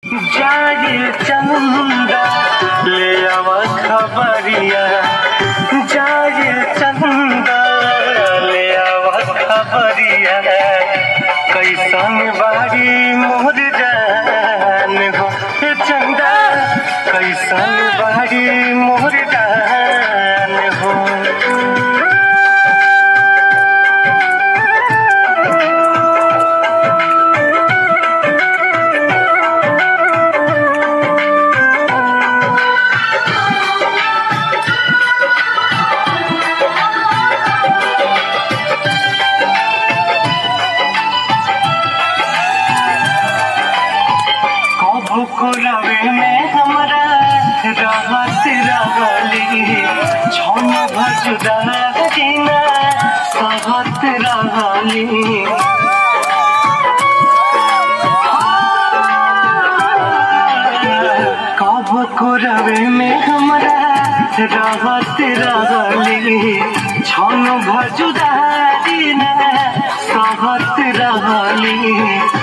जाए चंदा ले आवा खबरिया जाए चंदा ले आवा खबरिया कैसन बारी मोर जान हो ए चंदा कैसन बारी मोर जान हो कबू को रवे में हमरा रहत रहली छन भजुदा दिना सहत रहली कब को रवे में हमरा रहत रहली छन भजुदा दिना सहत रहली